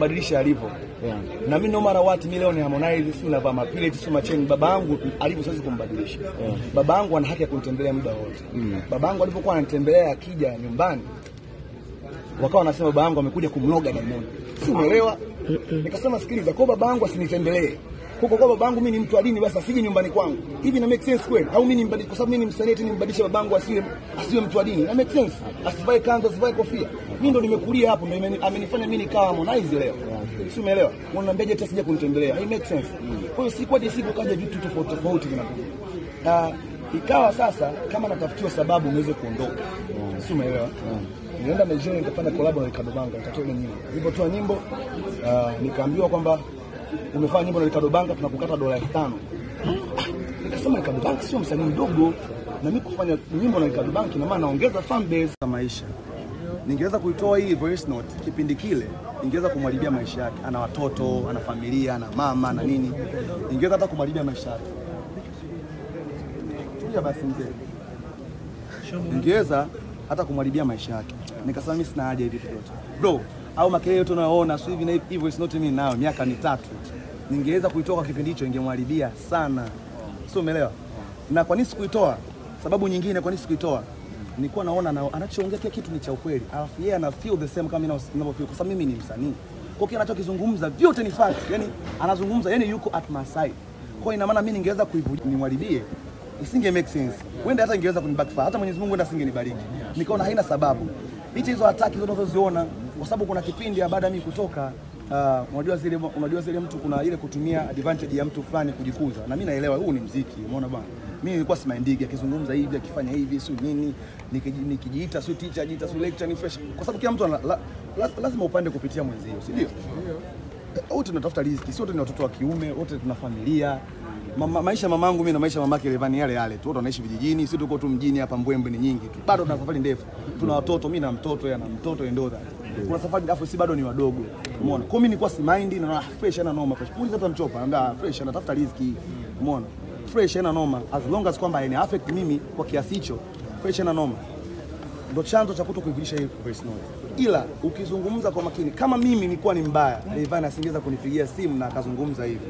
kumbadilisha alivyo Yeah. na mimi no matter what mimi leo ni Harmonize si navaa mapileti si macheni baba yangu alivyo siwezi kumbadilisha Yeah. baba yangu ana haki ya kunitembelea muda wote Mm. baba yangu alipokuwa ananitembelea akija nyumbani wakawa wanasema baba yangu amekuja kumloga Diamond si umeelewa nikasema sikiliza kwa baba yangu asinitembelee huko kwa baba yangu mimi ni mtu wa dini basi asije nyumbani kwangu hivi na make sense kweli au mimi nimbadilishe kwa sababu mimi ni msanii eti nimbadilishe baba yangu asiwe asiwe mtu wa dini na make sense asivae kanzu asivae kofia mimi ndo nimekulia hapo ndo imeni- amenifanya mimi nikawa Harmonize leo si umeelewa unaniambiaje eti asije kunitembelea hai make sense kwa hiyo siku hadi siku kaja vitu tofauti tofauti vinakuja na ikawa sasa kama natafutiwa sababu niweze kuondoka si umeelewa nilienda Nigeria nikafanya collab na Ricardo Banga nikatoa ile nyimbo nilipotoa nyimbo ah, nikaambiwa kwamba umefanya nyimbo na Ricardo Banga tunakukata dola elfu tano nikasema Ricardo Banga sio msanii mdogo na mimi kufanya nyimbo na Ricardo Banga ina maana naongeza fan base za maisha ningeweza kuitoa hii voice note kipindi kile ningeweza kumharibia maisha yake ana watoto ana familia ana mama na nini ningeweza hata kumharibia maisha yake tulia basi mzee ningeweza hata kumharibia maisha yake. Nikasema mimi sina haja hivi vitu vyote. Bro, au makelele yote unayoona sio hivi na hivi hivyo is not mimi nayo miaka mitatu. Ningeweza kuitoka kipindi hicho ingemharibia sana. Sio umeelewa? Na kwa nini sikuitoa? Sababu nyingine kwa nini sikuitoa? Nilikuwa naona na, anachoongea kila kitu ni cha ukweli. Alafu yeye ana feel the same kama mimi ninavyofeel kwa sababu mimi ni msanii. Kwa hiyo anachokizungumza vyote ni fact. Yaani anazungumza yani yuko at my side. Kwa hiyo ina maana mimi ningeweza kuivuja nimharibie isinge make sense. Wenda hata ingeweza kunibackfire. Hata Mwenyezi Mungu wenda asingenibariki. Nikaona haina sababu. Licha hizo hataki zote unazoziona kwa sababu kuna kipindi ya baada ya mimi kutoka uh, unajua zile unajua zile mtu kuna ile kutumia advantage ya mtu fulani kujikuza. Na mimi naelewa huu ni mziki, umeona bwana. Mimi nilikuwa simaindigi akizungumza hivi akifanya hivi sio nini nikiji- nikijiita sio teacher jiita sio lecturer ni fresh kwa sababu kila mtu ana, la, la, lazima upande kupitia mwenzio, si ndio? wote tunatafuta riziki, si wote ni watoto wa kiume, wote tuna familia. Mama, maisha ya mamangu mimi na maisha ya mamake Levani yale yale tu, wote wanaishi vijijini, si tuko tu mjini hapa, mbwembwe ni nyingi tu, bado tuna safari ndefu. Tuna watoto, mimi na mtoto, yeye ana mtoto, yeye ndo that. Kuna safari afu si bado ni wadogo, umeona. Kwa hiyo mimi nilikuwa si mind na naona fresh ana noma fresh. Muuliza hata mchopa, anambia fresh anatafuta riziki, umeona. Fresh ana noma as long as kwamba ina affect mimi kwa kiasi hicho, fresh ana noma ndo chanzo cha kuto kuivilisha hii voice note. Ila ukizungumza kwa makini, kama mimi nilikuwa ni mbaya, Rayvanny asingeweza kunipigia simu na akazungumza hivi.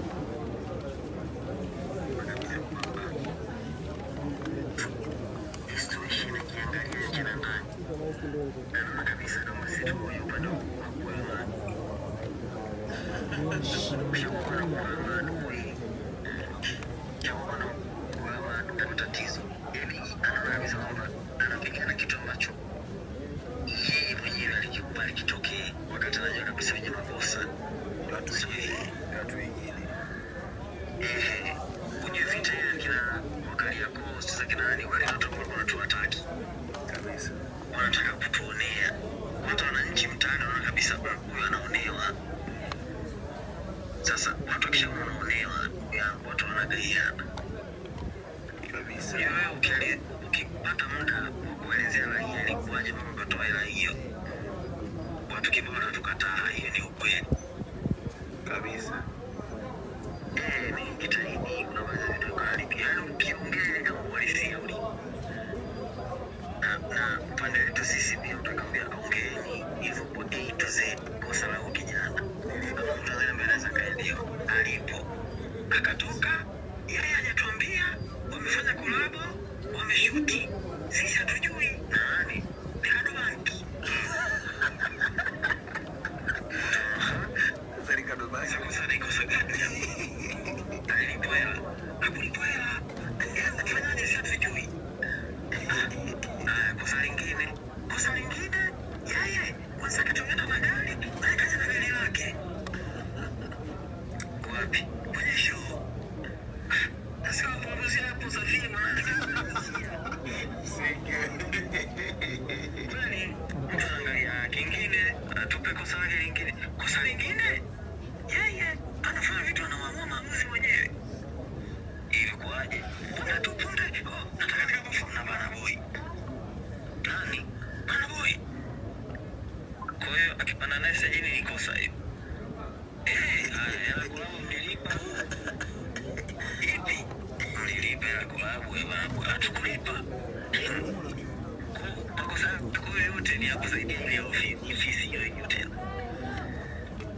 tatizo yani anaona kabisa kwamba anapigana kitu ambacho yeye mwenyewe alikikubali kitokee wakati anajua kabisa wenye makosa sio yeye watu wengine Eh, ujue vita ile kina Wakariakoo sasa kina nani wale watu ambao walikuwa wanatuataki kabisa wanataka kutuonea hata wananchi mtaani wanaona kabisa "Mm, huyu anaonewa sasa watu wakishaona wanaonewa ya, watu wanagaiana kabisa. Wewe ukili- ukipata muda wa kuelezea raia ilikuwaje mpaka ukatoa hela hiyo, watu kibao watatukataa, hiyo ni ukweli kabisa. Eh, ni jitahidi, kuna baadhi ya vitu ukaharibia, yaani ukiongea kama uhalisia uli na na upande wetu sisi pia utakwambia ongeeni hivyo kwa A to Z, kosa la huyu kijana. Kama mtu anaweza mbele anaweza kaelewa alipo akatoka yeye hajatuambia wamefanya kolabo wameshuti sisi hatujui nani Ricardo Banki Sasa Ricardo Banki sasa ni kosa gani alilipwa hela hakulipwa hela fanyaje sisi hatujui Haya, kosa lingine kosa lingine yeye kwanza akatumia na magari na akaja na gari lake wapi kwenye show Nasema punguzi hapo Safia Kweli mtu anaangalia kingine atupe kosa lake lingine. Kosa lingine yeye anafanya vitu anamamua maamuzi mwenyewe. Ilikuwaje? Punde tu punde, oh, nataka nikaperform na Bana Boy. Nani? Bana Boy. Kwa hiyo akipanda naye stajini ni kosa hiyo. Eh, haya, hela kulabu mlilipa ipi mlilipa hela kulabu ya babu hatukulipa makosa yako yote ni ya kusaidia ile ofi- ofisi hiyo hiyo tena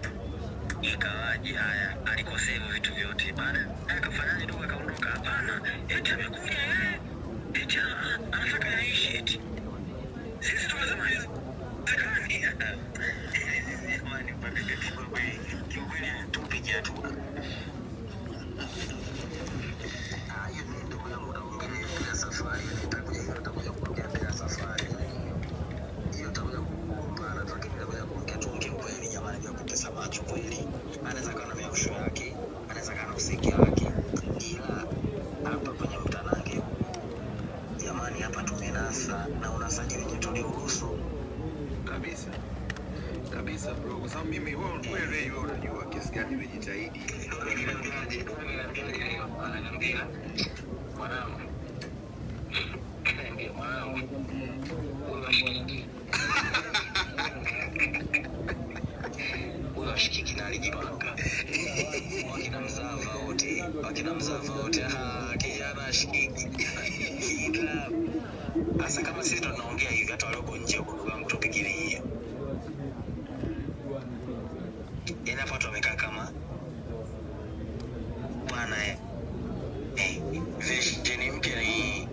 ikawaje? Haya, alikosea hivyo vitu vyote, baada akafanyaje? Dogo akaondoka. Hapana, eti amekuja eh, eti ana- anataka yaishi eti sisi tukasema haiwezekani. Jamani, mpaka kiukweli kiukweli tupigia hatua. Ah, hiyo mimi ndugu yangu naongelea bila safari, nitakuja hiyo nitakuja kuongea bila safari. Hiyo nitakuja kugombana, lakini nitakuja kuongea tu kiukweli jamani, bila kutesa macho kweli. Anaweza kawa na miausho yake, anaweza kawa na usiki wake, ila hapa kwenye mtanange huu jamani, hapa tumenasa na unasaji wenye tuliuruhusu kabisa kabisa bro, kwa sababu mimi wewe wewe Ray, wewe unajua kiasi gani nimejitahidi. ananiambia mwanangu, ananiambia mwanangu, huyo ashikiki na alijipanga wakina mzava wote wakina mzava wote ah, kijana ashikiki ila hasa kama sisi ndo tunaongea hivi, hata walioko nje huko, ndugu yangu, tupigilie yani hapa watu wamekaa kama bwana eh, eh, version mpya ni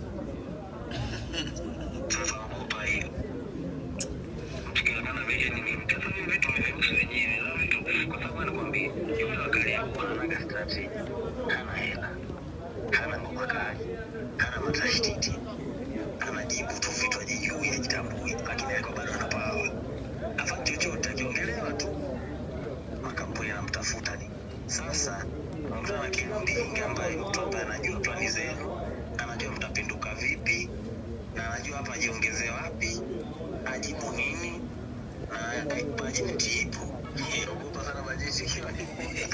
sasa ogopa hiyo tukionekana version ni mpya sasa hivi vitu vimehusu wenyewe na vitu kwa sababu anakuambia yule wakali yako ananaga strategy hana hela hana ngoma kali hana matashtiti anajibu tu vitu ajijui ajitambui lakini yako bado ana pawa afa chochote akiongelewa tu makampuni anamtafuta ni sasa mtu ana kimbingi ambaye mtu ambaye anajua plani zenu anajua mtapinduka vipi na anajua hapa ajiongeze wapi ajibu nini na bajeti ipo Eh, ogopa sana bajeti ikiwa ni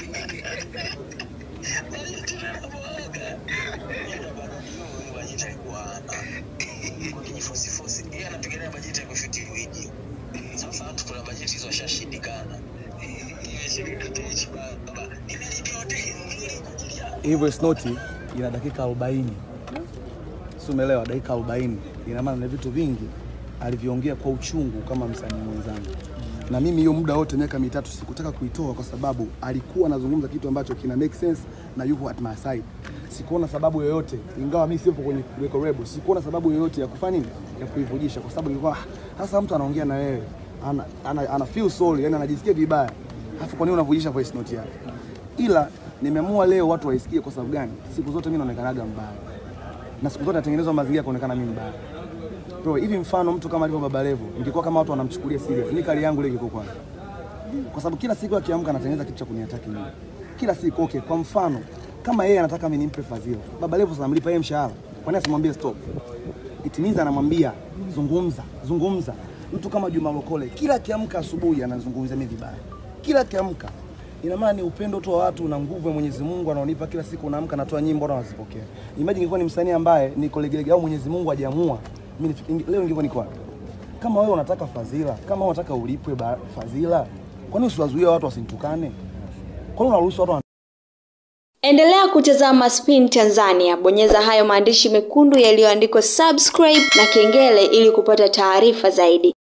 bajeti inapoaga ila bado hiyo bajeti alikuwa ana kwa kijifosifosi yeye anapigania bajeti ya kushiti video sasa watu kuna bajeti hizo washashindikana imeshindikana baba nimelipia hoteli nzuri kwa ajili yako hivyo snoti ina dakika 40 si umeelewa dakika 40 ina maana na vitu vingi alivyoongea kwa uchungu kama msanii mwenzangu na mimi hiyo muda wote miaka mitatu sikutaka kuitoa kwa sababu alikuwa anazungumza kitu ambacho kina make sense na yupo at my side sikuona sababu yoyote ingawa mimi sipo kwenye record label sikuona sababu yoyote ya kufanya nini ya kuivujisha kwa sababu nilikuwa "Ah, sasa mtu anaongea na wewe ana, ana, ana feel sorry yani anajisikia vibaya alafu kwa nini unavujisha voice note yake ila nimeamua leo watu waisikie kwa sababu gani siku zote mimi naonekanaga mbaya na siku zote natengenezwa mazingira ya kuonekana mimi mbaya bro hivi mfano mtu kama alivyo Baba Levo ingekuwa kama watu wanamchukulia serious ni kali yangu ile ingekuwa kwaje kwa sababu kila siku akiamka anatengeneza kitu cha kuniataki mimi kila siku okay kwa mfano kama yeye anataka mimi nimpe fadhila Baba Levo anamlipa yeye mshahara kwa nini asimwambie stop it means anamwambia zungumza zungumza mtu kama Juma Lokole kila akiamka asubuhi anazungumzia mimi vibaya kila akiamka ina maana ni upendo tu wa watu na nguvu ya Mwenyezi Mungu anaonipa kila siku, naamka natoa nyimbo na nazipokea. Imagine ingekuwa ni msanii ambaye niko legelege au Mwenyezi Mungu hajaamua mimi nifi- leo ningekuwa niko wapi? Kama wewe unataka fadhila, kama wewe unataka ulipwe ba- fadhila, kwa nini usiwazuie watu wasinitukane? Kwa nini unaruhusu watu Endelea kutazama Spin Tanzania, bonyeza hayo maandishi mekundu yaliyoandikwa subscribe na kengele ili kupata taarifa zaidi.